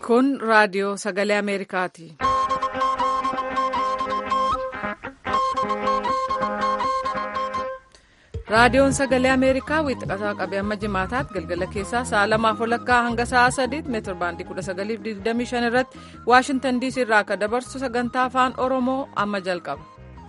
Kun raadiyoo sagalee Ameerikaati. Raadiyoon sagalee Ameerikaa wiixataa qabee amma jimaataatti galgala keessaa sa'a lamaaf walakkaa hanga sa'a sadiitti meetir baandii 1925 irratti Waashintan diisii irraa akka dabarsu sagantaa afaan Oromoo amma jalqaba.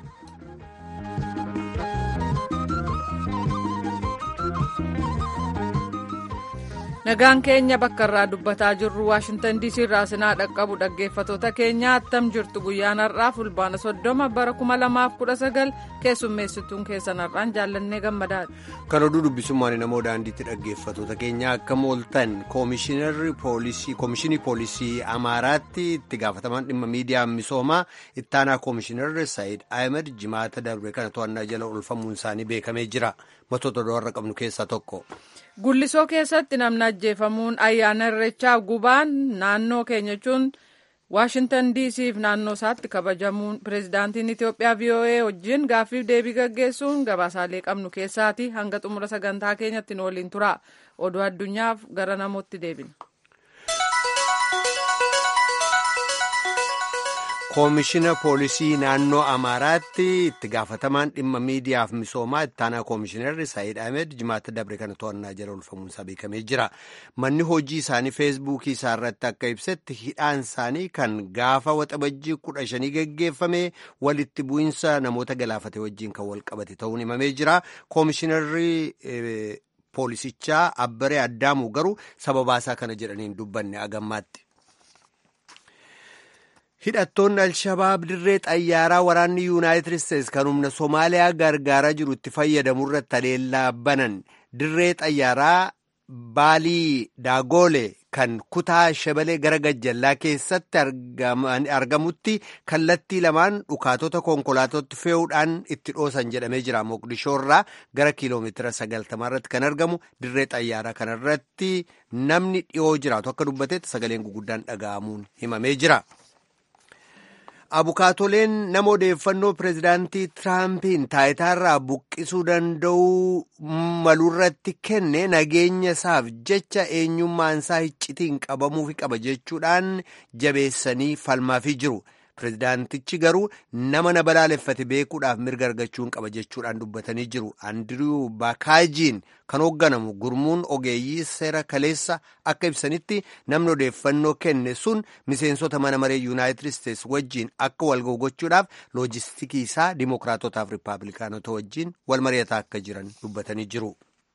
Nagaan keenya bakka irraa dubbataa jirru Waashintan diisii irraa sinaa dhaqqabu dhaggeeffatoota keenya attam jirtu guyyaan har'aa fulbaana soddoma bara 2019 keessummeessituun keessan har'aan jaallannee gammadaadha. Kan oduu dubbisummaan namoo daandiitti dhaggeeffatoota keenya akka mooltan koomishinii poolisii Amaaraatti itti gaafatamaan dhimma miidiyaa misoomaa ittaanaa koomishinarri Saayid Ahmed jimaata darbe kana to'annaa jala oolfamuun isaanii beekamee jira. Matoota warra qabnu keessaa tokko. Gullisoo keessatti namni ajjeefamuun ayyaana irreechaa gubaan naannoo keenya jechuun Waashintan diisiif naannoo isaatti kabajamuun pireezidaantiin Itoophiyaa VOA wajjin gaaffiif deebii gaggeessuun gabaasaalee qabnu keessaati hanga xumura sagantaa keenyatti nu waliin tura. Oduu addunyaaf gara namootti deebina. koomishina poolisii naannoo amaaraatti itti gaafatamaan dhimma miidiyaaf misoomaa ittaanaa koomishinarri saayid ahmed jimaata dabre kana to'annaa jala oolfamuun isaa beekamee jira manni hojii isaanii feesbuukii isaa irratti akka ibsetti hidhaan isaanii kan gaafa waxabajjii kudha shanii geggeeffame walitti bu'iinsa namoota galaafate wajjiin kan wal qabate ta'uun himamee jira koomishinarri poolisichaa abbaree addaamu garuu sababaasaa kana jedhaniin dubbanne agammaatti. hidhattoonni alshabaab dirree xayyaaraa waraanni yuunaayitid isteetsi kan humna soomaaliyaa gargaaraa jiru itti fayyadamu irratti haleellaa banan dirree xayyaaraa baalii daagoole kan kutaa shabalee gara gajjallaa keessatti argamutti kallattii lamaan dhukaatota konkolaatatti fe'uudhaan itti dhoosan jedhamee jira moqdishoo irraa gara kiiloomeetira sagaltamaa irratti kan argamu dirree xayyaaraa kanarratti namni dhiyoo jiraatu akka dubbatetti sagaleen guguddaan dhaga'amuun himamee jira. abukaatoleen nama odeeffannoo pireezidaantii tiraampin taayitaarraa buqqisuu danda'uu maluurratti kenne nageenya isaaf jecha eenyummaan isaa iccitiin qabamuufi qaba jechuudhaan jabeessanii falmaafii jiru. pireezidaantichi garuu nama na balaaleffate beekuudhaaf mirga argachuun qaba jechuudhaan dubbatanii jiru andiriw baakaajiin kan hoogganamu gurmuun ogeeyyii seera kaleessa akka ibsanitti namni odeeffannoo kenne sun miseensota mana maree yuunaayitid isteetsi wajjiin akka wal gochuudhaaf loojistikii isaa dimookiraatotaaf rippaabilikaanota wajjiin wal mari'ataa akka jiran dubbatanii jiru.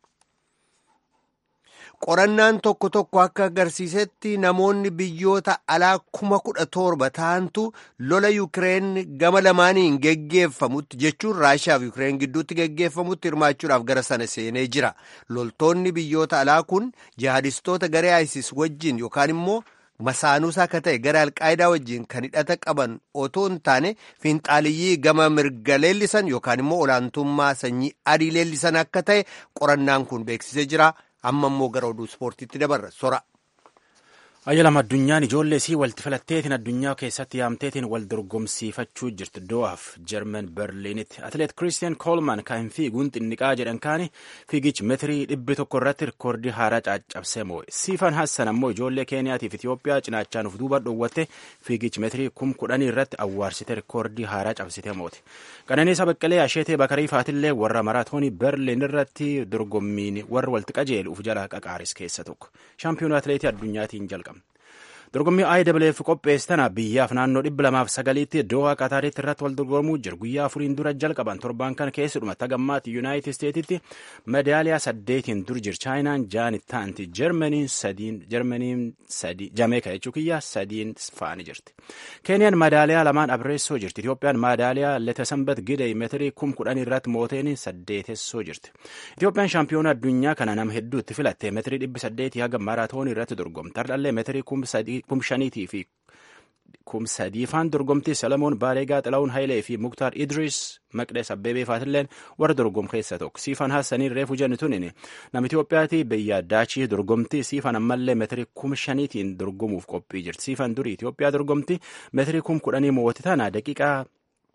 qorannaan tokko tokko akka agarsiisetti namoonni biyyoota alaa kuma kudha torba ta'antu lola yukireen gama lamaaniin geggeeffamutti jechuun raashiyaa fi yukireen gidduutti geggeeffamutti hirmaachuudhaaf gara sana seenee jira loltoonni biyyoota alaa kun jihadistoota garee isis wajjiin yookaan immoo masaanuusaa akka ta'e gara alqaayidaa wajjiin kan hidhata qaban otoo hin taane fiinxaaliyyii gama mirga leellisan yookaan immoo olaantummaa sanyii adii leellisan akka ta'e qorannaan kun beeksisee jira. amma immoo gara oduu ispoortiitti dabarra sora. ayyalam addunyaan ijoollee isii walitti filatteetiin addunyaa keessatti yaamteetiin wal dorgomsiifachuu jirti do'aaf jarman berliinitti atileet kiristiyan koolman kan fiiguun xinniqaa jedhan kaani fiigichi meetirii dhibbi tokko irratti rikoordii haaraa caccabsee moo'e siifan hassan ammoo ijoollee keeniyaatiif itiyoophiyaa cinaachaan uf duuba dhoowwatte fiigichi meetirii kum kudhanii irratti awwaarsite rikoordii haaraa cabsite moote qananiisa baqqalee asheetee bakarii faatillee warra maraatoonii berliin irratti dorgommiin warra walitti qajeelu uf jala qaqaaris keessa tokko shaampiyoonii atileetii addunyaatiin jalqaba. dorgommii IWF qopheessitana biyyaaf naannoo dhibba lamaaf sagaliitti Doha Qataaritti irratti wal dorgomuu jiru guyyaa afuriin dura jalqaban torban kana keessuma tagammaatti Yuunaayitid Isteetitti madaaliyaa saddeetiin dur jir chaayinaan jaanit taanti Jarmaniin sadiin Jarmaniin sadii Jameeka jechuu kiyya sadiin faani jirti. Keeniyaan madaaliyaa lamaan abreessoo jirti. Itiyoophiyaan madaaliyaa Letesambat Gidey meetirii kum kudhan irratti mooteen saddeetessoo jirti. Itiyoophiyaan shaampiyoona addunyaa kana nama hedduutti filatte meetirii dhibbi saddeetii haga maaraatoonii irratti dorgomte. Tardhallee meetirii kum sadii kum shaniitii fi kum sadiifaan dorgomtii Salomoon Baareegaa Xilaawun Hayilee fi Muktaar Idris Maqdees Abbebee faatilleen warra dorgom keessa tokko. Siifan Hassaniin reefu jenni tunin nama Itoophiyaati biyya daachii dorgomtii siifan ammallee meetirii kum shaniitiin dorgomuuf qophii jirti. Siifan durii Itoophiyaa dorgomtii meetirii kum kudhanii mo'atti tana daqiiqaa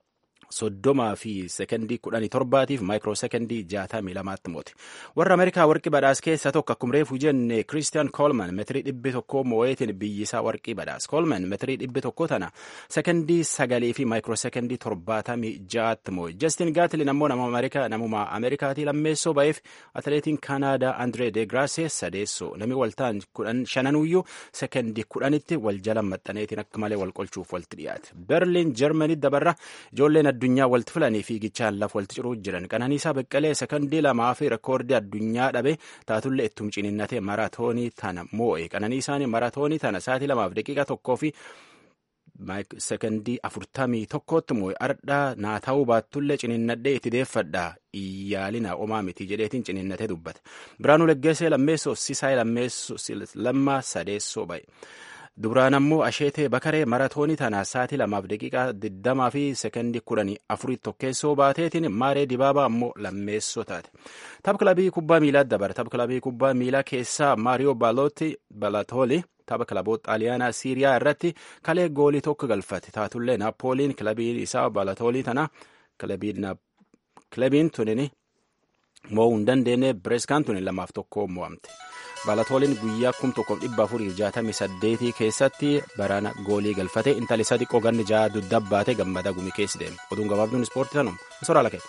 soddomaa fi sekondii kudhanii torbaatiif maayikiroo sekondii jaatamii lamaatti moote warra ameerikaa warqii badhaas keessaa tokko akkuma reefu jenne kiristiyan koolman metirii dhibbi tokko moo'eetiin biyyisaa warqii badhaas koolman metirii dhibbi tokko tana sekondii sagalii fi maayikiroo sekondii torbaatamii jaatti moo'e jastin gaatilin ammoo nama ameerikaa namuma ameerikaatii lammeessoo ba'eef atileetiin kaanaadaa andree deegraasee sadeessoo namni waltaan kudhan shananuyyuu sekondii kudhanitti wal jala maxxaneetiin akka malee wal qolchuuf walitti dhiyaate berliin jarmanii dabarra ijoolleen addunyaa walitti filanii fiigichaan lafa walitti ciruu jiran qananiisaa beqqalee sekondii lamaa fi rekoordii addunyaa dhabe taatullee ittum ciniinnatee maratoonii tana moo'e qananiisaan maratoonii tana sa'aatii lamaaf daqiiqa tokkoo fi sekondii afurtamii tokkotti moo'e ardhaa naa ta'uu baattullee ciniinnadhee itti deeffadha iyyaalina omaa miti jedheetiin ciniinnatee dubbate biraanuu leggeessee lammeessoo sisaay lammeessoo lammaa sadeessoo ba'e. Dubraan ammoo asheetee bakaree maratoonii tanaa sa'aatii lamaaf daqiiqaa digdamaa fi sekondii kudhanii afurii tokkeessoo baateetiin maaree dibaabaa ammoo lammeessoo taate. Tapha kilabii kubbaa miilaa dabara. Tapha kilabii kubbaa miilaa keessaa Maariyoo Balatooli tapha kilaboota xaaliyaanaa Siiriyaa irratti kalee goolii tokko galfate. Taatullee Naapooliin kilabiin isaa Balatoolii tana kilabiin tunin mo'uu hin dandeenye Bireeskaan tunin lamaaf tokko mo'amte. Balatooliin guyyaa kum tokkoof dhibba afuriif jaatamii saddeetii keessatti baraana goolii galfate intali isa xiqqoo ganni ja'a duddabaate gammada gumi keessi deeme oduun gabaabduun ispoortii tanuma soraa lakeeti.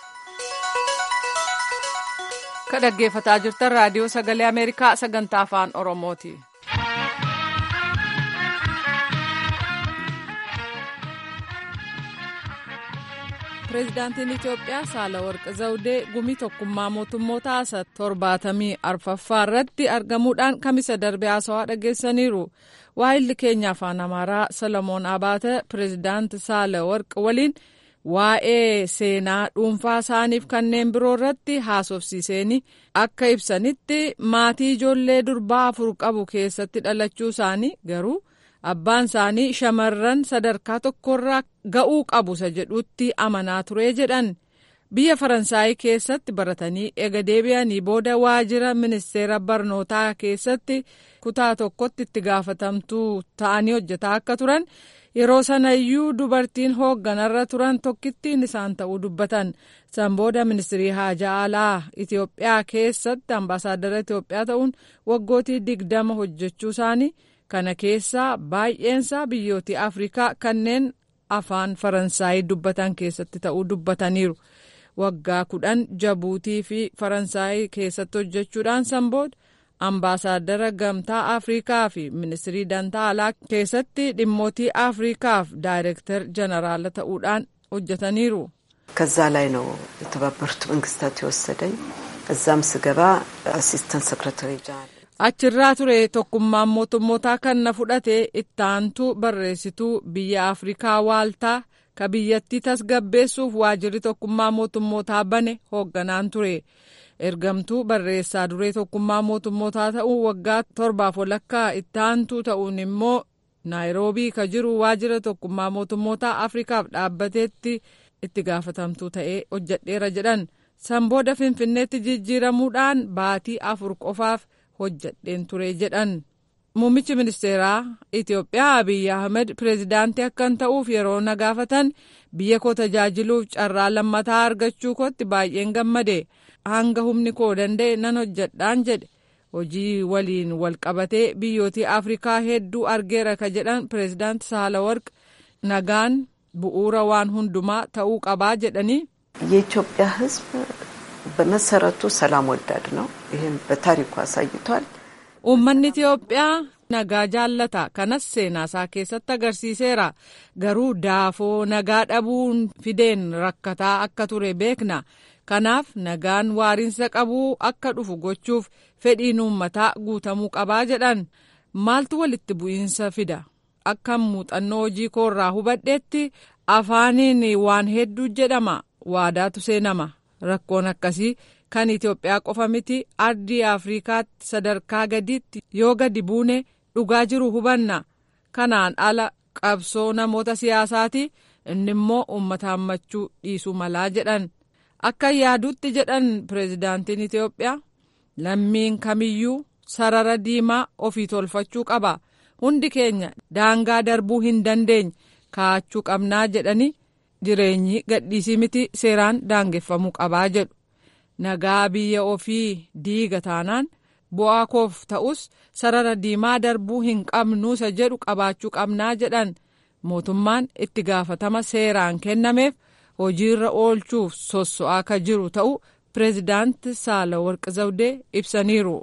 Ka dhaggeeffataa jirtan raadiyoo sagalee Ameerikaa sagantaa afaan Oromooti. Pireezidaantiin Itoophiyaa Saalawarqi Zawudee gumii tokkummaa mootummoota asa torbaatamii arfaffaa irratti argamuudhaan kamisa darbee haasawaa dhageessaniiru. Waa'illi keenya afaan Amaaraa Solomoon Abaate pireezidaanti Saalawarqi waliin waa'ee seenaa dhuunfaa isaaniif kanneen biroo irratti haasofsiiseeni akka ibsanitti maatii ijoollee durbaa afur qabu keessatti dhalachuu isaanii garuu. abbaan isaanii shamarran sadarkaa tokkorraa ga'uu qabu isa jedhutti amanaa ture jedhan biyya faransaayii keessatti baratanii ega deebi'anii booda waajjira ministeera barnootaa keessatti kutaa tokkotti itti gaafatamtuu ta'anii hojjetaa akka turan yeroo sanayyuu dubartiin hoogganarra turan tokkittiin isaan ta'uu dubbatan san booda ministirii haajaa alaa itiyoophiyaa keessatti ambaasaaddara itiyoophiyaa ta'uun waggootii digdama hojjechuu isaanii. kana keessaa baay'eensaa biyyooti afrikaa kanneen afaan faransaayii dubbatan keessatti ta'uu dubbataniiru waggaa kudhan jabuutii fi faransaayii keessatti hojjechuudhaan san booda ambaasaaddara gamtaa afrikaa fi ministirii dantaa alaa keessatti dhimmootii afrikaaf daayirektar jeneraala ta'uudhaan hojjetaniiru. ከዛ ላይ ነው የተባበሩት መንግስታት የወሰደኝ እዛም ስገባ አሲስተንት ሰክረታሪ ጀነራል achirraa ture tokkummaan mootummootaa kan na fudhate ittaantuu barreessituu biyya afrikaa waaltaa ka biyyattii tasgabbeessuuf waajjirri tokkummaa mootummootaa bane hoogganaan ture ergamtuu barreessaa duree tokkummaa mootummootaa ta'uu waggaa torbaaf walakkaa ittaantuu ta'uun immoo naayiroobii ka jiru waajjira tokkummaa mootummootaa afrikaaf dhaabbateetti itti gaafatamtuu ta'ee hojjedheera jedhan san booda finfinneetti jijjiiramuudhaan baatii afur qofaaf. hojjadheen ture jedhan muummichi ministeeraa itiyoophiyaa abiyyi ahmed pireezidaantii akkan ta'uuf yeroo na gaafatan biyya koo tajaajiluuf carraa lammataa argachuu kootti baay'een gammade hanga humni koo danda'e nan hojjadhaan jedhe hojii waliin wal qabatee biyyootii afrikaa hedduu argeera ka jedhan pireezidaanti saalawarq nagaan bu'uura waan hundumaa ta'uu qabaa jedhanii. የኢትዮጵያ ሕዝብ በመሰረቱ ሰላም ወዳድ ነው። ይህም በታሪኩ አሳይቷል። uummanni Itiyoophiyaa nagaa jaallata kanas seenaasaa keessatti agarsiiseera garuu daafoo nagaa dhabuun fideen rakkataa akka ture beekna kanaaf nagaan waariinsa qabuu akka dhufu gochuuf fedhiin uummataa guutamuu qabaa jedhan maaltu walitti bu'iinsa fida akka muuxannoo hojii koorraa hubadheetti afaaniin waan hedduu jedhama waadaatu seenama rakkoon akkasii kan Itoophiyaa qofa miti ardii Afrikaatti sadarkaa gadiitti yoo gadi buune dhugaa jiru hubanna kanaan ala qabsoo namoota siyaasaati inni immoo uummata hammachuu dhiisuu malaa jedhan akka yaaduutti jedhan pireezidaantiin Itoophiyaa lammiin kamiyyuu sarara diimaa ofii tolfachuu qaba hundi keenya daangaa darbuu hin dandeenye kaa'achuu qabnaa jedhanii jireenyi gadhiisii miti seeraan daangeffamuu qabaa jedhu nagaa biyya ofii diiga taanaan bu'aa koof ta'us sarara diimaa darbuu hin qabnuusa jedhu qabaachuu qabnaa jedhan mootummaan itti gaafatama seeraan kennameef hojiirra oolchuuf sosso'aa ka jiru ta'u pireezidaant saalawarqi zawdee ibsaniiru.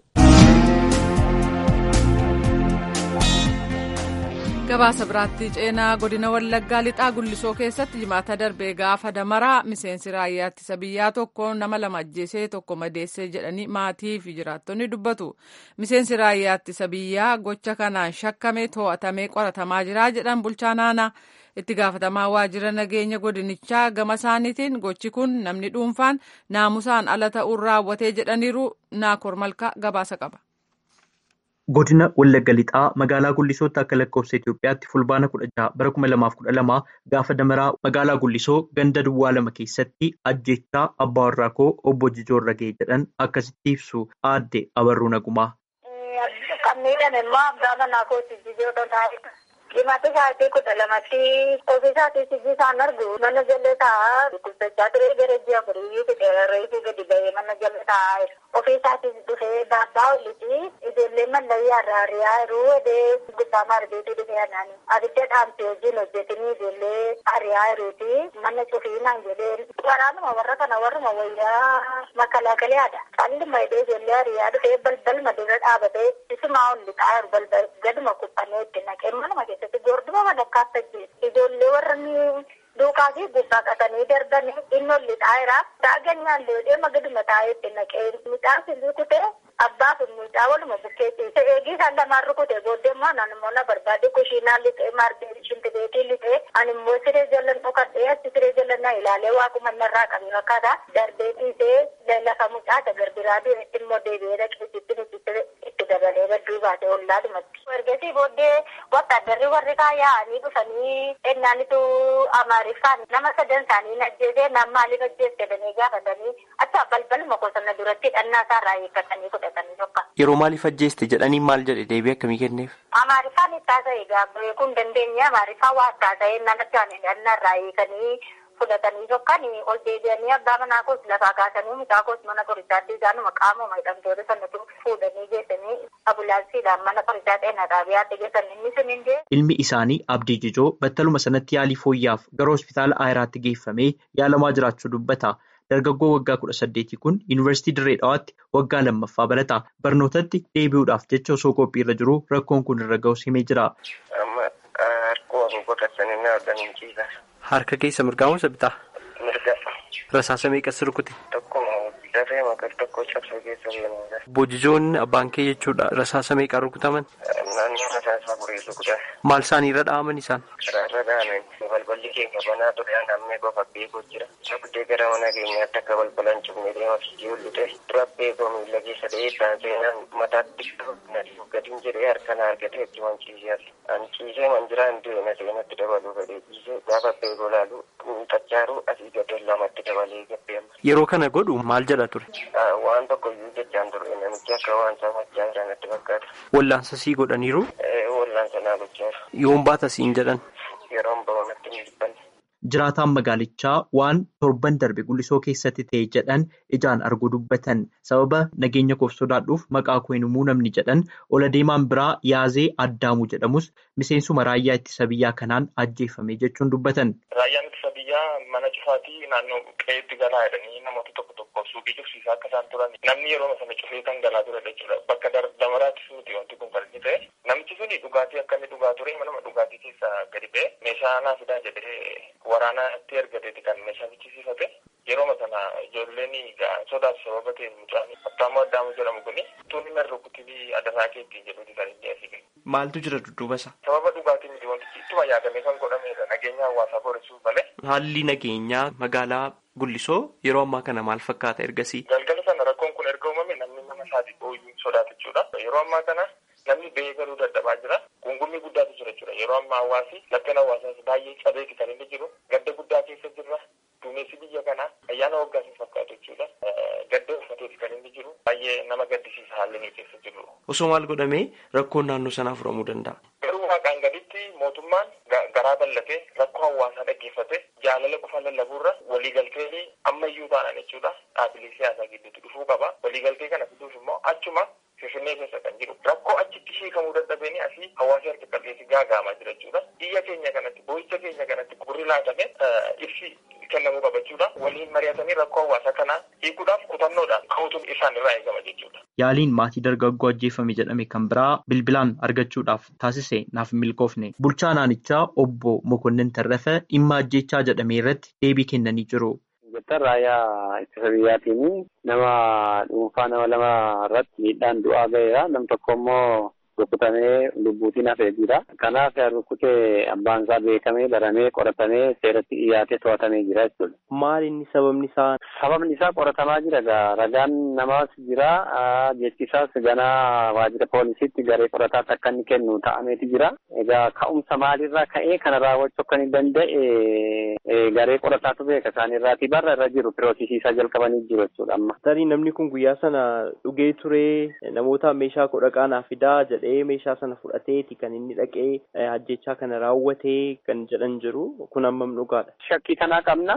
gabaasa biraatti ceenaa godina wallaggaa lixaa gullisoo keessatti jimaata darbee gaafa damaraa miseensi raayyaa ittisa biyyaa tokko nama lama ajjeesee tokko madeessee jedhanii maatii fi jiraattonni dubbatu miseensi raayyaa ittisa biyyaa gocha kanaan shakkamee to'atamee qoratamaa jira jedhan bulchaa naanaa itti gaafatamaa waajjira nageenya godinichaa gama isaaniitiin gochi kun namni dhuunfaan naamusaan ala ta'uun raawwatee jedhaniiru naakoor malkaa gabaasa qaba. Godina Wallagga Lixaa magaalaa Gullisootti akka lakkoofsa Itoophiyaatti fulbaana kudha jaha bara kuma lamaaf kudha lama gaafa damaraa magaalaa Gullisoo ganda duwwaa lama keessatti ajjechaa abbaa warraa koo obbo Jijoorra ga'e jedhan akkasitti ibsu aadde Abarruu Nagumaa. Qammiidhaan immoo abbaa manaa kooti Jijoorra taa'edha. Dhimmoota isaatii kudha lamatti ofiisaatii sijjii isaan argu mana jallee taa'aa dubbachaa ture gara ji'a afurii reefii gadi ba'ee mana jallee taa'aa ofiisaatii dhufee baabbaa olliti ijoollee mallayyaa irraa ari'aa jiruu edee gubbaa marbeetu dhufee anaani abidda dhaamtee hojiin hojjetanii ijoollee ari'aa jiruuti mana cufiinaan jedhee waraanuma warra kana warruma wayyaa makalaakaleedha calluma edee ijoollee ari'aa dhufee balbalma dura dhaabatee isumaa ollixaa jiru balbal gaduma kuphanee itti naqee manuma keessa. Gorduma madakkaas tajjeessu ijoollee warra duukaa fi gubbaa qatanii darbanii inni ol lixaa jira. Daaganyaan loodee magaduma taa'eetti naqee midhaan silii kutee abbaa fi mucaa waluma bukkee ciise eegii isaan lamaan rukute booddee immoo anan immoo na barbaade kushiinaa lixee maardee shintibeetii lixee ani immoo siree jalan dhokadhee achi siree jalan na ilaalee waaquma narraa qabe fakkaata darbee ciisee lafa mucaa dagarbiraa deemetti immoo deebi'ee dhaqeessitti itti dabalee badduu baate ollaadhumatti. Ergasii booddee wattaaddarri warri yaa'anii dhufanii ennaanitu amaariffaan nama sadan isaanii ajjeesee nam maaliif ajjeesse jedhanii gaafatanii acha balbaluma qosonna duratti dhannaa isaarraa eeggatanii fudhatanii tokko. Yeroo maaliif ajjeeste jedhanii maal jedhe deebii akkamii kenneef? Amaariffaan itti haasa'e gaafa kun dandeenye amaariffaan waa itti haasa'e namatti aanee dhannarraa eeganii fudhatanii tokkan ol deebi'anii abbaa manaa koos lafaa kaasanii mucaa koos mana qorichaatti isaanuma qaamuma hidhamtoota sanatu fuudhanii geessanii ambulaansiidhaan mana qorichaa xeenaa xaabiyaatti geessan inni sun hindee. Ilmi isaanii Abdii Jijoo battaluma sanatti yaalii fooyyaaf gara hospitaala Ayiraatti geeffamee yaalamaa jiraachuu dubbata. Dargaggoo waggaa kudha saddeetii kun yuunivarsiitii Dirree Dhawaatti waggaa lammaffaa barata. Barnootatti deebi'uudhaaf jecha osoo qophiirra jiru rakkoon kun irra ga'us himee jira. Harka keessa mirgaa moo bitaa? Mirga. Rasaasa meeqas rukute? Tokkuma dafee maqal tokko cabsa keessa deemuudha. Bojijoon abbaan kee jechuudha rasaasa meeqaa rukutaman? Naannoo rasaasa afurii rukutan. Maal isaan irra dha'aman isaan? Karaarra dha'aman balballi keenya banaa ture namni qofa beekuu jira. Abdee gara mana keenyaatti akka balbalaan cufnee deema fiigee ullute dura beekoo miila keessa ta'ee isaan seenaan mataatti gadiin jedhee harkaan argatee itti wanciisee ani ciisee manjiraa hin deemne seenatti dabaluu fedhee ciisee gaafa beekoo laalu xachaaru asii gadee lamatti dabalee gabbeema. Yeroo kana godhu maal jedha ture? Waan tokko iyyuu jechaan ture namichi akka waan saamachaa jiran fakkaata. Wallaansa sii godhaniiru? Wallaansa naa gochaa jiru. Yoon baata siin jedhan? Yeroon ba'uunatti hin jibbanne. Jiraataan magaalichaa waan torban darbe gullisoo keessatti ta'e jedhan ijaan arguu dubbatan sababa nageenya koof sodaadhuuf maqaa koo hin himuu namni jedhan ola deemaan biraa yaazee addaamuu jedhamus miseensuma raayyaa ittisa biyyaa kanaan ajjeefame jechuun dubbatan. Raayyaan ittisa biyyaa mana cufaatii naannoo qe'eetti galaa jedhanii namoota tokko tokko suuqii cufsiisaa akka isaan turan namni yeroo sana cufee kan galaa ture jechuudha bakka damaraattis miti wanti kun kan inni ta'e namichi suni dhugaatii akka inni dhugaa ture manuma dhugaatii keessa gadi ba'e meeshaa naa fidaa jedhee waraanatti ergateeti kan meeshaa fichisiifate yeroo sana ijoolleen sodaatu sababa ta'e mucaan attaammoo addaamu jedhamu kuni tuunni narra rukutii adasaa keettiin jedhuuti kan inni asii Maaltu jira dudduuba isaa? Sababa dhugaatii miti wantichi ittuma yaadamee kan godhamedha nageenya hawaasaa boreessuuf malee. Haalli nageenyaa magaalaa Gullisoo yeroo ammaa kana maal fakkaata ergasii? Galgala sana rakkoon kun erga uumame namni nama isaatii ooyuu sodaata jechuudha. Yeroo ammaa kana namni ba'ee galuu dadhabaa jira. Gungummii guddaatu jira jechuudha. Yeroo ammaa hawaasi lakkeen hawaasaas baay'ee cabee kan inni jiru. Gadda guddaa keessa jirra. Duumessi biyya kanaa ayyaana waggaa sin fakkaatu jechuudha. Gadda uffateeti kan inni jiru. Baay'ee nama gaddisiisa haalli inni keessa jiru. Osoo maal godhamee rakkoon naannoo sanaa furamuu danda'a? Garuu waaqaan gaditti mootummaan karaa bal'ate rakkoo hawaasaa dhaggeeffate jaalala qofa lallabuurra waliigaltee ammayyuu taanaan jechuudha dhaabbilee siyaasaa gidduutti dhufuu qaba waliigaltee kana fiduuf immoo achuma finfinnee keessa kan jiru rakkoo achitti hiikamuu dadhabeen asii hawaasa harka qalleessi gaagaamaa jira jechuudha biyya keenya kanatti boo'icha keenya kanatti gurri laatame ibsi kennamuu qaba jechuudha waliin mari'atanii rakkoo hawaasaa kanaa hiikuudhaaf kutannoodhaan ka'uutuun isaan irraa eegama jechuudha. Yaaliin maatii dargaggoo ajjeefame jedhame kan biraa bilbilaan argachuudhaaf taasise naaf milkoofne. Bulchaa naannichaa obbo Mokonnin Tarrafa dhimma ajjechaa jedhame irratti deebii kennanii jiru. Jettan raayyaa ittisa biyyaatiin nama dhuunfaa nama lama irratti miidhaan du'aa ga'eera. Nam tokko immoo rukutamee lubbuutiin hafee jira. Kanaaf rukutee abbaan isaa beekamee baramee qoratamee seeratti dhiyaatee to'atamee jira jechuudha. Maali inni sababni isaa? Sababni isaa qoratamaa jira egaa ragaan namaas jira jechi isaas ganaa waajjira poolisiitti garee qorataatti akka inni kennu ta'ameeti jira. Egaa ka'umsa maalirraa ka'ee kana raawwachuu akka inni danda'e garee qorataatu beeka isaaniirraati barra irra jiru piroosisiisaa jalqabanii jiru jechuudha amma. Tarii namni kun guyyaa sana dhugee ture namoota meeshaa kudha qaanaa fidaa jedhee meeshaa sana fudhateeti kan inni dhaqee ajjechaa kana raawwatee kan jedhan jiru kun hammam dhugaadha. Shakkii kanaa qabna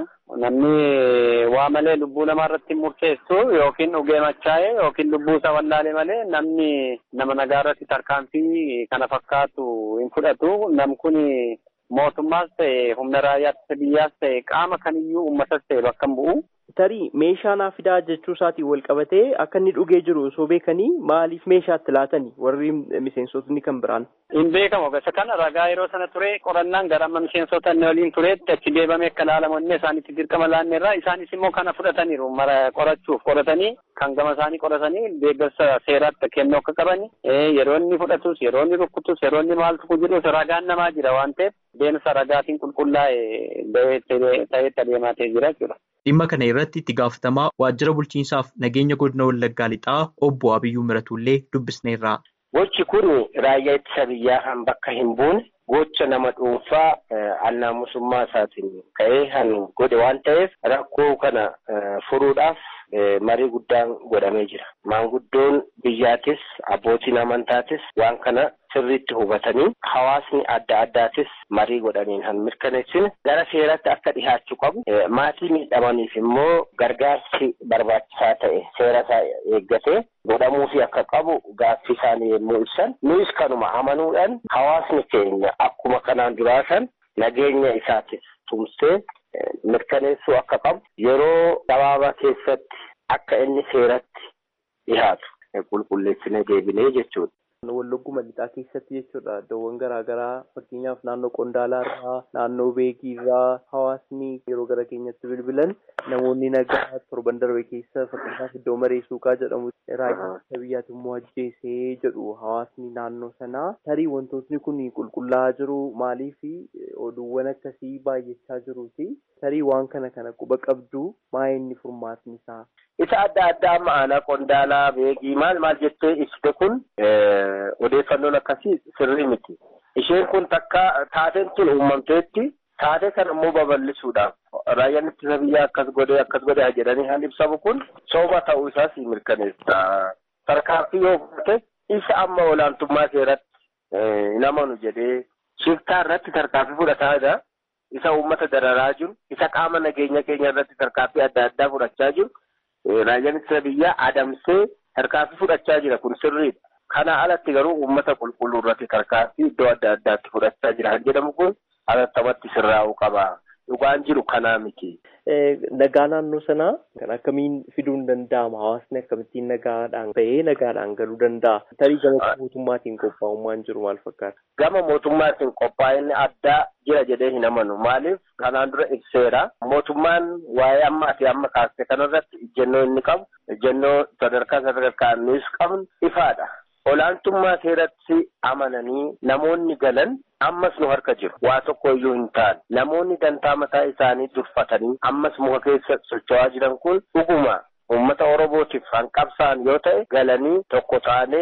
namni waa malee lubbuu namaa irratti murteessu yookiin dhugee machaa'e yookiin lubbuu isaa wallaalee malee namni nama nagaa irratti tarkaanfii kana fakkaatu hin fudhatu nam kun mootummaas ta'e humna raayyaa biyyaas ta'e qaama kamiyyuu uummatas ta'e bakka hin bu'u. Tarii meeshaa naa fidaa jechuu isaatiin wal qabatee akka inni dhugee jiru osoo beekanii maaliif meeshaatti laatanii warri miseensotni kan biraan. Hin beekamu gosa kana ragaa yeroo sana ture qorannaan gara amma miseensota inni waliin tureetti achi deebamee akka ilaalamu inni isaanitti dirqama laanneerra isaanis immoo kana fudhataniiru mara qorachuuf qoratanii kan gama isaanii qoratanii deeggarsa seeraatti kennuu akka qabani yeroo inni fudhatus yeroo inni rukkutus yeroo inni maaltu kun jedhus ragaan namaa jira waan ta'eef deemsa ragaatiin qulqullaa'e ta'etti adeemaa ta'ee jira jechuudha. Dhimma kana irratti itti gaafatamaa waajjira bulchiinsaaf nageenya godina Wallaggaa lixaa obbo Abiyyuu Miratullee dubbisneerra. Gochi kun raayyaa ittisa biyyaa kan bakka hin buune gocha nama dhuunfaa annaamusummaa isaatiin ka'ee kan godhe waan ta'eef rakkoo kana furuudhaaf marii guddaan godhamee jira. Maanguddoon biyyaatis abbootiin amantaatis waan kana sirriitti hubatanii hawaasni adda addaatis marii godhaniin kan mirkaneessine gara seeratti akka dhihaachuu qabu maatii miidhamaniif immoo gargaarsi barbaachisaa ta'e seera isaa eeggatee godhamuufi akka qabu gaaffii isaanii yommuu ibsan nuyis kanuma amanuudhaan hawaasni keenya akkuma kanaan duraa san nageenya isaatis tumsee mirkaneessuu akka qabu yeroo gabaabaa keessatti akka inni seeratti dhihaatu qulqulleessinee deebinee jechuudha. Wallagguma lixaa keessatti jechuudha iddoowwan garaagaraa fakkeenyaaf naannoo Qondaalaa irraa naannoo Beekii irraa hawaasni yeroo gara keenyatti bilbilan namoonni nagaa torban darbe keessa fakkeenyaaf iddoo maree suuqaa jedhamu raayyaa biyyaati immoo ajjeesee jedhu hawaasni naannoo sanaa tarii wantootni kun qulqullaa'aa jiru maaliif oduuwwan akkasii baay'achaa jiruuti tarii waan kana kana quba qabdu maa inni furmaatni isaa. Isa adda addaa amma aanaa Qondaalaa Beekii maal maal jettee ibsite kun odeeffannoon akkasii sirrii miti. Isheen kun takka taateen tun uumamteetti taatee kana immoo babal'isuudhaaf raayyaan ittisa biyyaa akkas godhee akkas godhee jedhanii kan ibsamu kun soba ta'uu isaas mirkaneessa. Tarkaanfii yoo fudhate isa amma olaantummaa seeratti hin amanu jedhee shiftaa irratti tarkaanfii fudhataadha. Isa uummata dararaa jiru, isa qaama nageenya keenya irratti tarkaanfii adda addaa fudhachaa jiru. Raayyaan ittisa biyyaa adamsee tarkaanfii fudhachaa jira kun sirriidha. Kana alatti garuu uummata qulqulluu irratti tarkaanfii iddoo adda addaatti fudhachaa jira kan jedhamu kun alattamatti sirraa'uu qaba. Dhugaan jiru kanaa miti. Nagaa naannoo sanaa kan akkamiin fiduun danda'ama? Hawaasni akkamittiin nagaadhaan bahee nagaadhaan galuu danda'a? Tarii gama mootummaatiin qophaa'ummaan jiru maal fakkaata? Gama mootummaatiin qophaa'inni addaa jira jedhee hin amanu. Maaliif kanaan dura ibseera. Mootummaan waa'ee ammaa fi amma kaasee kanarratti ejjennoo inni qabu, ejjennoo sadarkaa sadarkaan nuus qabnu ifaadha. Olaantummaa seeratti amananii namoonni galan ammas nu harka jiru. Waa tokko iyyuu hin taane. Namoonni dantaa mataa isaanii durfatanii ammas muka keessa socho'aa jiran kun dhuguma uummata Oromootiif kan qabsaan yoo ta'e galanii tokko taanee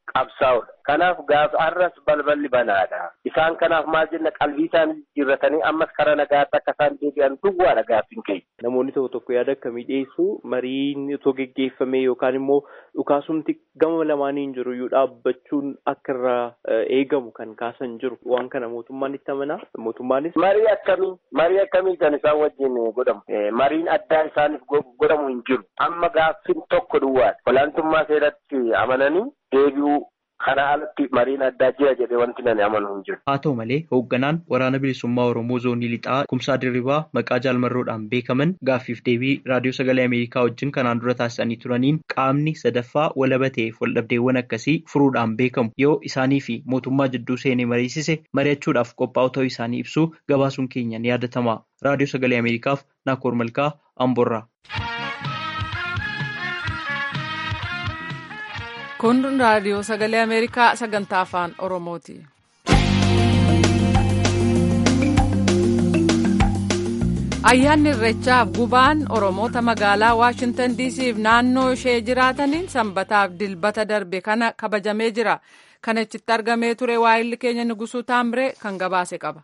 qabsaa'udha. Kanaaf gaafa har'as balballi banaadha. Isaan kanaaf maal jenna qalbii isaanii jijjiirratanii ammas karaa nagaatti akka isaan deebi'an duwwaadha gaaffiin keenya. Namoonni tokko tokko yaada akkamii dhiyeessu mariin otoo geggeeffame yookaan immoo dhukaasumti gama lamaaniin jiru iyyuu dhaabbachuun akka irraa eegamu kan kaasan jiru waan kana mootummaan itti amanaa mootummaanis. Marii akkamii marii akkamii kan isaan wajjin godhamu mariin addaa isaaniif godhamu hin jiru amma gaaffiin tokko duwwaadha olaantummaa seeratti amananii deebi'uu kana alatti mariin addaa jira jedhee wanti nani amanu hin jiru. Haa ta'u malee hoogganaan waraana bilisummaa Oromoo zoonii lixaa kumsaa dirribaa maqaa jaalmarroodhaan beekaman gaaffiif deebii raadiyoo sagalee Ameerikaa wajjin kanaan dura taasisanii turaniin qaamni sadaffaa walaba ta'eef waldhabdeewwan akkasii furuudhaan beekamu yoo isaanii fi mootummaa jidduu seenee mariisise mari'achuudhaaf qophaa'u ta'uu isaanii ibsuu gabaasuun keenya ni yaadatama. Raadiyoo sagalee Ameerikaaf Naakoor Malkaa Amborraa. Kun raadiyoo sagalee Ameerikaa sagantaa afaan Oromooti. Ayyaanni Irreechaaf gubaan Oromoota magaalaa Waashintan DC'f naannoo ishee jiraataniin sanbataaf dilbata darbe kana kabajamee jira. Kana achitti argamee ture waa'illi keenya Nugusuu Taamree kan gabaase qaba.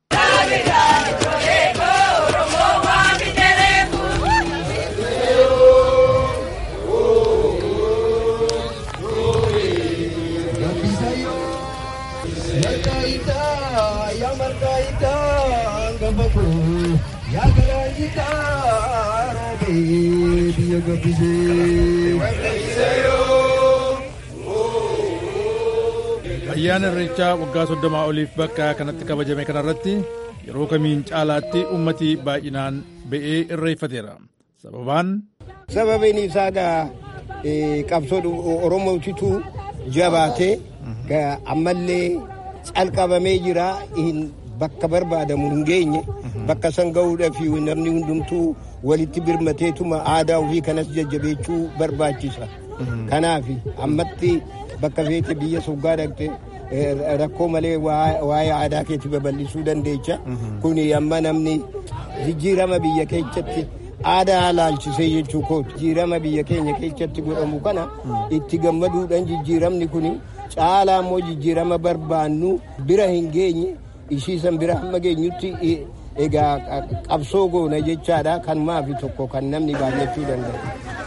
ayyaana irreechaa waggaa soddomaa oliif bakka kanatti kabajame kanarratti yeroo kamiin caalaatti ummati baay'inaan ba'ee irreeffateera sababaan sababiin isaa gaa qabsoo oromootitu jabaatee ammallee calqabamee jira bakka barbaadamu hin geenye bakka san ga'uudhaaf namni hundumtuu walitti birmateetuma aadaa ofii kanas jajjabeechuu barbaachisa. Kanaaf ammatti bakka feete biyya soggaa dhaqxe rakkoo malee waa'ee aadaa keetti babal'isuu dandeecha. Kuni amma namni jijjiirama biyya keessatti aadaa laalchisee jechuu kooti. Jijjiirama biyya keenya keessatti godhamu kana itti gammaduudhaan jijjiiramni kuni caalaa immoo jijjiirama barbaannu bira hin geenye ishiisan bira hamma geenyutti egaa qabsoo goona jechaadha kan maafi tokko kan namni baay'achuu danda'a.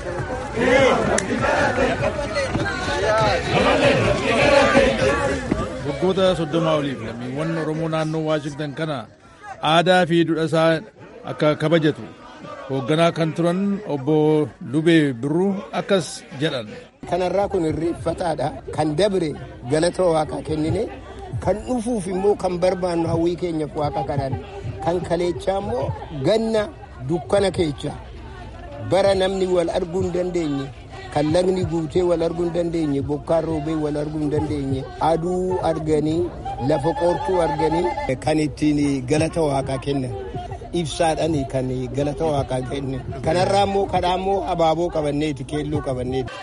waggoota soddomaa oliif lammiiwwan oromoo naannoo waashingtan kana aadaa fi duudhaa isaa akka kabajatu hoogganaa kan turan obbo Lubee Birruu akkas jedhan. Kanarraa kun irreeffataadha. Kan dabre galata waaqaa kennine kan dhufuuf immoo kan barbaannu hawwii keenyaaf waaqa kadhan kan kaleechaa immoo ganna dukkana keessa bara namni wal arguu hin dandeenye kan lagni guutee wal arguu hin dandeenye bokkaan roobee wal arguu hin dandeenye aduu arganii lafa qoortuu arganii kan ittiin galata waaqaa kennan ibsaadhaan kan galata waaqaa kennan kanarraa immoo kadhaa immoo abaaboo qabanneeti keelloo qabanneeti.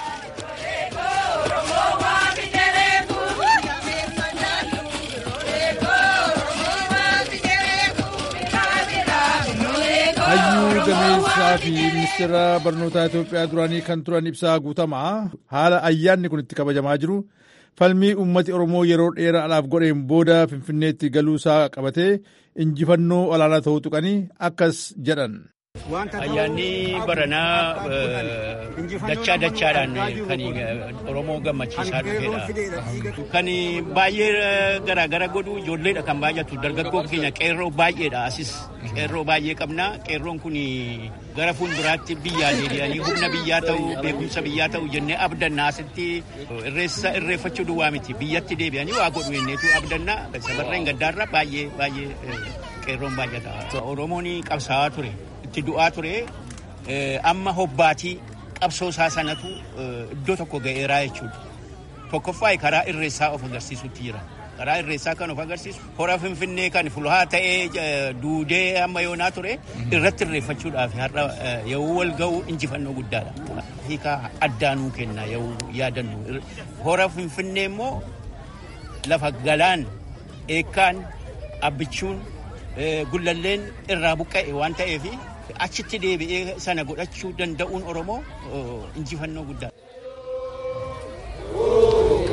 hayyuu gameessaa fi ministeera barnootaa Itoophiyaa duraanii kan turan ibsaa guutamaa haala ayyaanni kun itti kabajamaa jiru falmii ummati Oromoo yeroo dheeraadhaaf godheen booda Finfinneetti galuusaa qabatee injifannoo olaanaa ta'uu tuqanii akkas jedhan. Ayyaanni baranaa dachaa dachaadhaan kan Oromoo gammachiisaa dhufedha. Kan baay'ee garaagara godhu ijoolleedha kan baay'atu dargaggoo keenya qeerroo baay'eedha asis qeerroo baay'ee qabna qeerroon kun gara fuulduraatti biyyaa deebi'anii humna biyyaa ta'uu beekumsa biyyaa ta'uu jennee abdanna asitti irreessa irreeffachuu duwwaa miti biyyatti deebi'anii waa godhu jenneetu abdanna sabarreen gaddaarra baay'ee baay'ee qeerroon baay'ata. Oromoon qabsaa'aa ture. itti du'aa ture amma hobbaatii qabsoo isaa sanatu iddoo tokko ga'eeraa jechuudha. Tokkoffaa karaa irreessaa of agarsiisutti jira. Karaa irreessaa kan of agarsiisu hora finfinnee kan fulhaa ta'ee duudee amma yoonaa ture irratti irreeffachuudhaaf har'a yoo wal ga'u injifannoo guddaadha. Hiikaa addaanuu kenna yoo yaadannu. Hora finfinnee immoo lafa galaan eekkaan abbichuun gullalleen irraa buqqa'e waan ta'eef achitti deebi'ee sana godhachuu danda'uun Oromoo injifannoo guddaadha.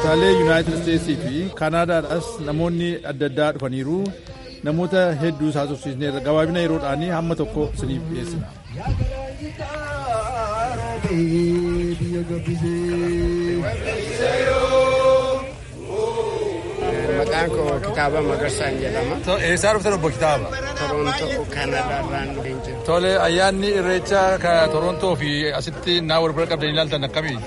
kutaalee yuunaayitid isteetsii fi kaanaadaadhaas namoonni adda addaa dhufaniiru namoota hedduu haasofsiisneerra gabaabina yeroodhaanii hamma tokko isiniif dhiyeessina. Maqaan koo kitaaba Magarsaan jedhama. Eessaa dhuftan obbo Kitaaba? Torontoo Kanaadaarraan dhufeen Tole ayyaanni irreecha ka Torontoo fi asitti naa wal bira qabdanii ilaaltan akkamii?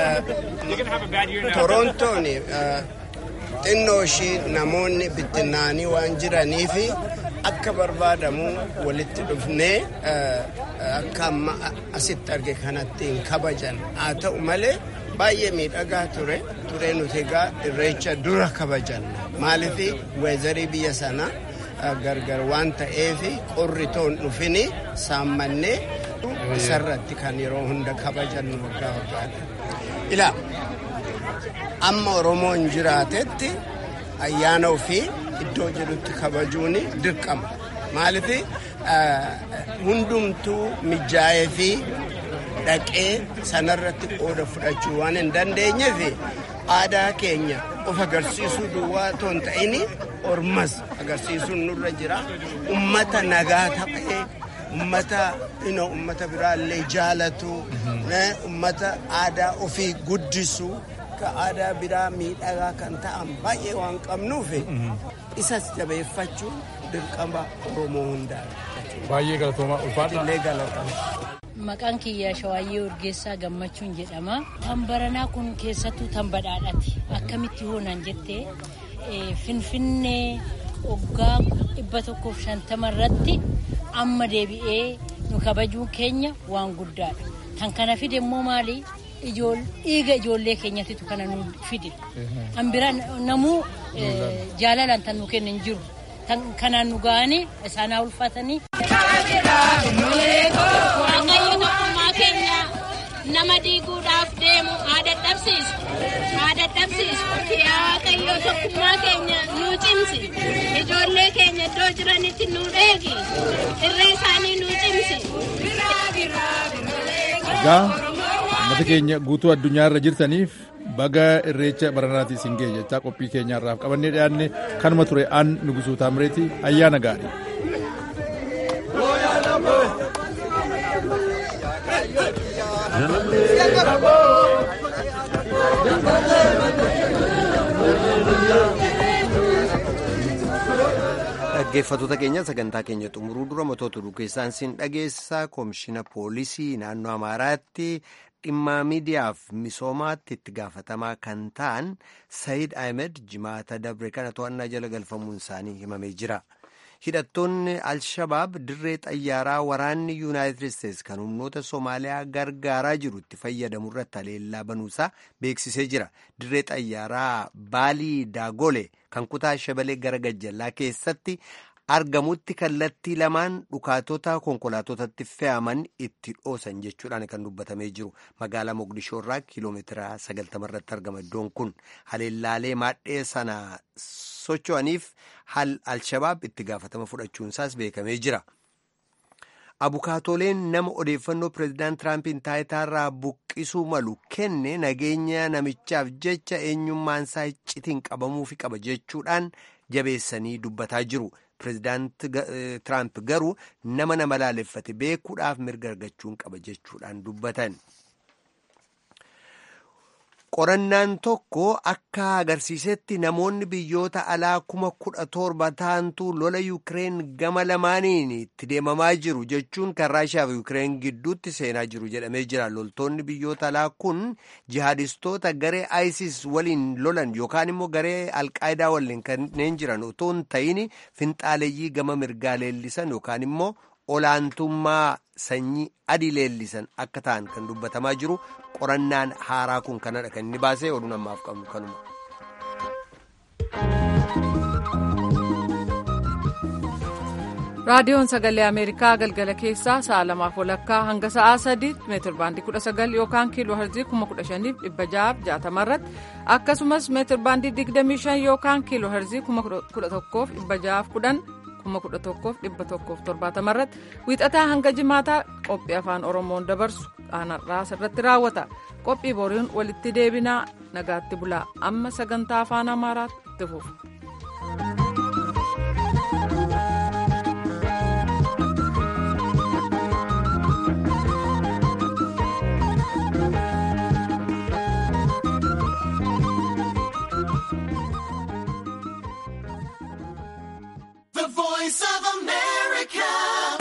Torontoon xinnoo ishii namoonni bittinnaanii waan jiraniif akka barbaadamu walitti dhufnee akka amma asitti arge kanatti hin kabajan haa ta'u malee baay'ee miidhagaa ture turee nuti egaa irreecha dura kabajan maaliif weezarii biyya sana gargar waan ta'eef qorri toon dhufini saammannee isarratti kan yeroo hunda kabajannu waggaa waggaadha. Ilaa amma Oromoon jiraatetti ayyaana ofii iddoo jedhutti kabajuun dirqama. Maaliif hundumtuu mijaa'ee fi dhaqee sanarratti qooda fudhachuu waan hin dandeenyeef aadaa keenya of agarsiisuu duwwaa otoo hin ta'in ormas agarsiisuun nurra jira. Ummata nagaa ta'ee ummata ino ummata biraallee jaalatu ummata aadaa ofii guddisu ka aadaa biraa miidhagaa kan ta'an baay'ee waan qabnuuf isas jabeeffachuun dirqama oromoo hundaa. Baay'ee galatooma ulfaadha. galatama. Maqaan kiyya Shawaayyee Urgeessaa Gammachuun jedhama. Tan baranaa kun keessattuu tan badhaadhaati. Akkamitti hoonan jettee Finfinnee waggaa dhibba tokkoof shantama irratti amma deebi'ee nu kabajuun keenya waan guddaadha. Kan kana fide immoo maali? Dhiiga ijoollee keenyatitu kana nu fide. Kan biraa namuu jaalalaan tan nu kennan jiru. Kanaan nu ga'anii isaanaa ulfaatanii. Waaqayyo tokkummaa keenya nama diiguudhaaf deemu haa dadhabsiisu. Haa dadhabsiisu. Waaqayyo tokkummaa keenya nuu cimsi. Ijoollee keenya iddoo jiranitti nuu eegi. Irree isaanii nuu cimsi. Egaa uummata keenya guutuu addunyaa irra jirtaniif baga irreecha baranaatii isin ga'e jechaa qophii keenyaarraaf qabannee dhiyaanne kanuma ture aan nugusuu taamireeti ayyaana gaarii. Dhaggeeffattoota keenya sagantaa keenya xumuruu dura matoota dhugeessaan siin dhageessa koomishina poolisii naannoo Amaaraatti dhimma miidiyaaf misoomaatti itti gaafatamaa kan ta'an Sayid Ahmed jimaata dabre kana to'annaa jala galfamuun isaanii himamee jira. Hidhattoonni Al-Shabaab dirree xayyaaraa waraanni Yuunaayitid Isteetsi kan humnoota Soomaaliyaa gargaaraa jiru itti fayyadamu irratti haleellaa banuusaa beeksisee jira. Dirree xayyaaraa Baalii Daagole kan kutaa Shabalee gara Gajjallaa keessatti argamutti kallattii lamaan dhukaatota konkolaatotatti fe'aman itti dhoosan jechuudhaan kan dubbatamee jiru magaalaa Mogadishoo irraa kiiloomeetira 90 irratti argama iddoon kun haleellaalee maadhee sana socho'aniif al-shabaab itti gaafatama fudhachuunsaas beekamee jira. Abukaatoleen nama odeeffannoo pireezidaant Tiraampin taayitaarraa buqqisuu malu kenne nageenya namichaaf jecha eenyummaansaa iccitiin qabamuufi qaba jechuudhaan jabeessanii dubbataa jiru. Pireezidaant Tiraamp garuu nama nama laaleffate beekuudhaaf mirga argachuun qaba jechuudhaan dubbatan. Qorannaan tokko akka agarsiisetti namoonni biyyoota alaa kuma kudha torba ta'antu lola Yukireen gama lamaaniin itti deemamaa jiru jechuun kan Raashiyaa fi Yukireen gidduutti seenaa jiru jedhamee jira. Loltoonni biyyoota alaa kun jihaadistoota garee ISIS waliin lolan yookaan immoo garee Alqaayidaa waliin kanneen jiran otoo hin ta'in finxaaleeyyii gama mirgaa leellisan yookaan immoo olaantummaa sanyii adii leellisan akka ta'an kan dubbatamaa jiru qorannaan haaraa kun kanadha kan inni baasee oduu namaaf qabnu kanuma. raadiyoon sagalee ameerikaa galgala keessaa sa'a lamaaf walakkaa hanga sa'aa sadiitti meetir baandii kudha sagal yookaan kiiloo herzii kuma kudha shaniif dhibba ja'aaf jaatama irratti akkasumas meetir baandii digdamii shan yookaan kiiloo herzii kuma kudha tokkoof dhibba ja'aaf kudhan kuma kudha tokkoof dhibba tokkoof torbaatama irratti wiixataa hanga jimaataa qophii afaan oromoon dabarsu qaanarraa irratti raawwata qophii boriin walitti deebinaa nagaatti bulaa amma sagantaa afaan amaaraatti fufu.